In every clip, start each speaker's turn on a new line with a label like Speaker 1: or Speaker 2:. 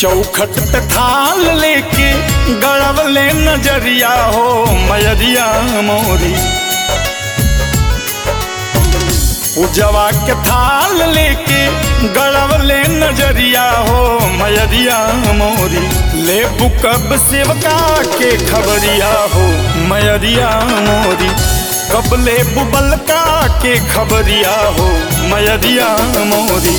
Speaker 1: चौखट पे थाल लेके गड़वले नजरिया हो मयरिया मोरी पूजवा के थाल लेके गड़वले नजरिया हो मयरिया मोरी ले बुकब सेवका के खबरिया हो मयरिया मोरी कब ले बुबलका के खबरिया हो मयरिया मोरी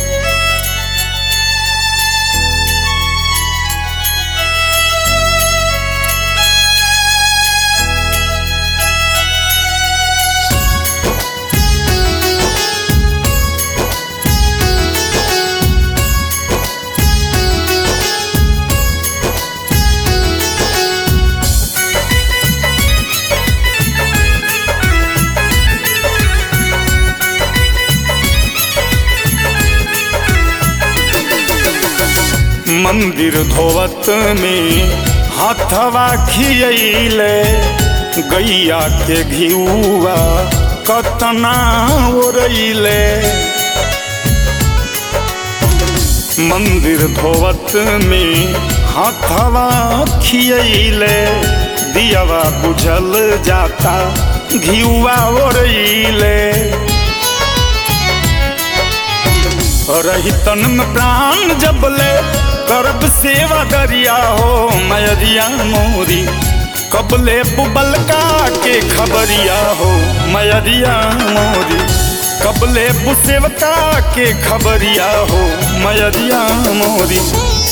Speaker 1: मंदिर धोवत में हाथवा खियले गैया के घिउआ कतना ओरैले मंदिर धोवत में हाथवा खियले दियावा बुझल जाता घिउआ ओरैले रही तन में प्राण जबले करब सेवा दरिया हो मयरिया मोरी कबले बुबल का के खबरिया हो मयरिया मोरी कबले बुसेवका के खबरिया हो मयरिया मोरी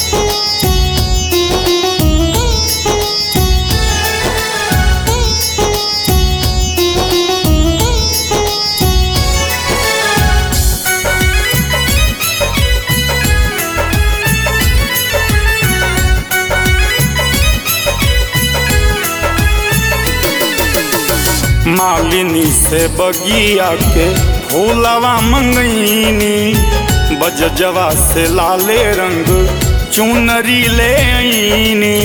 Speaker 1: मालिनी से बगिया के फूलवा मंगईनी बजजवा से लाले रंग चुनरी ले आईनी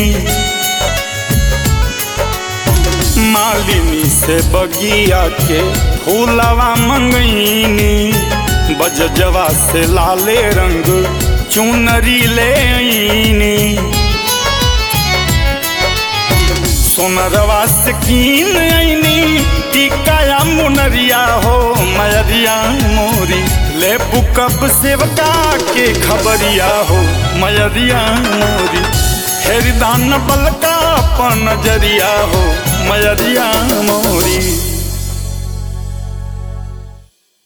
Speaker 1: मालिनी से बगिया के फूलवा मंगईनी बजजवा से लाले रंग चुनरी ले आईनी सोनरवा से कीन आईनी टिकाया मुनरिया हो मयरिया मोरी ले बुकब सेवका के खबरिया हो मयरिया मोरी हेरदान बलका अपन नजरिया हो मयरिया मोरी